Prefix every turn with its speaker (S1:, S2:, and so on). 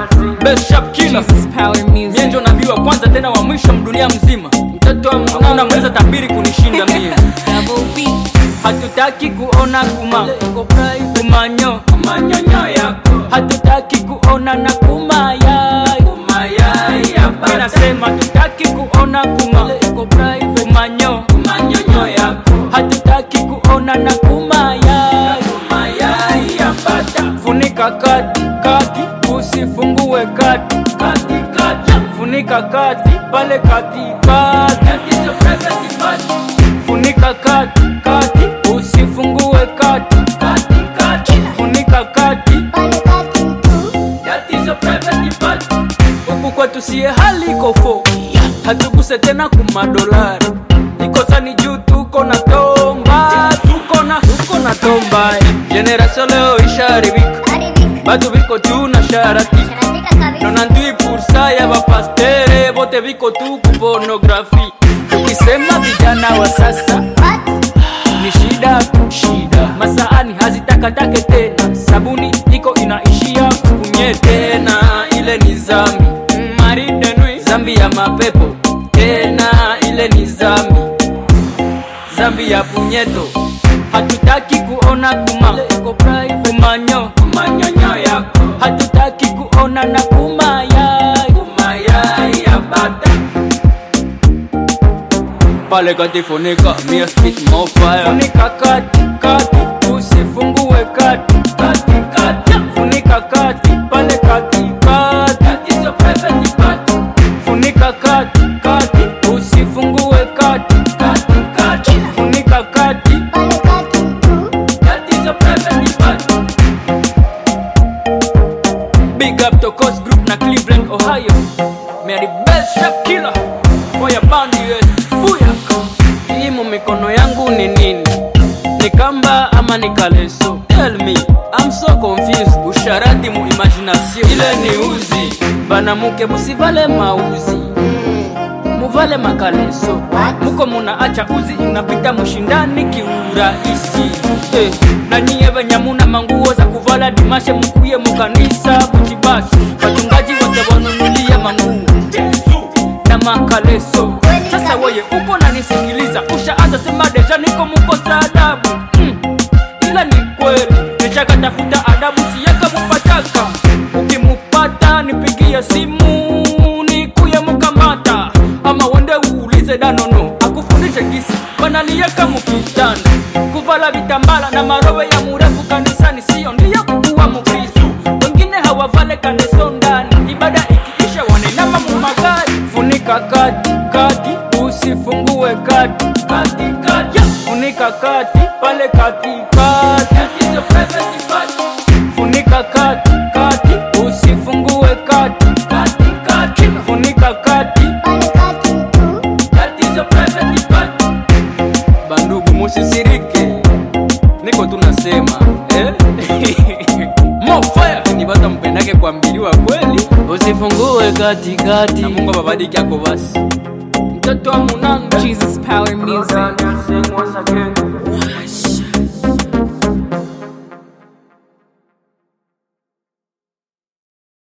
S1: Best sharp killer
S2: Jesus power
S1: mie
S2: music.
S1: ndio nabii wa kwanza tena wa mwisho mdunia mzima mtoto wa mwana mweza tabiri kunishinda mie
S2: Double B.
S1: hatutaki kuona kuma kumanyo kumanyonyo yako hatutaki kuona na kumayai kumayai mi nasema hatutaki kuona kuma kumanyo kumanyonyo yako hatutaki kuona na kumayai kumayai yapata funika kati kati usifungue kati kati kati funika kati pale kati kati funika kati kati usifungue kati kati kati funika kati huku kwetu sie hali kofo hatuguse tena kumadolari ikosani juu tuko na tomba tuko na tuko na tomba generasio leo isharibika batu biko juu na sharati nona ndui pursa ya bapastere bote biko tu kupornografi ukisema vijana wa sasa ni shida tu shida masaani hazitakatake tena sabuni iko inaishia kunye tena ile ni zambi maridenwi zambi ya mapepo tena ile ni zambi zambi ya punyeto hatutaki kuona kuma kumanyo kumanyonyo yako hatutaki kuona na kumayai kumayai ya bata pale kati funika mia spit more fire funika kati kati usifungue kati kati kati funika kati pale kati kati tatizo private party funika kati kati usifungue kati kati kati funika kati tatizo private party Big up to Coast Group na Cleveland, Ohio. Me are the best sharp killer for your band US. Booyaka. Hii mu mikono yangu ni nini? Ni kamba ama ni kaleso? Tell me, I'm so confused. Usharati mu imagination. Ile ni uzi. Banamuke musivale mauzi. Muvale makaleso. Muko munaacha uzi inapita mushindani kiurahisi. Eh, na nyie venye muna manguo za kuvala dimashe mukuye mukanisa kuchibasi. Wachungaji wote wanunulie manguo na makaleso. Sasa weye uko nanisikiliza, ushaanza sema deja niko mukosa adabu mm. Ila ni kweli nishakatafuta adabu, siyaka mupataka. Ukimupata nipigie simu nikuye mukamata, ama wende uulize danono akufundishe gisi banaliaka mukitanda kuvala vitambala na marowe ya murefu kanisani, siyo ndiyo kukuwa mukristu. Wengine hawavale kaneso ndani, ibada ikiisha wanainama mumagari. Funika kati kati, usifungue kati kati kati, funika kati pale kati kati, tatizo private party. Funika kati kati, usifungue kati kati kati, funika kati tatizo private party. Bandugu musisirike, niko tunasema eh? More fire ni bata mpendake kuambiliwa kweli, usifungue katikati na Mungu ababadiki yako basi. Mtoto wa munanga
S2: Jesus power music.
S1: Sing once again.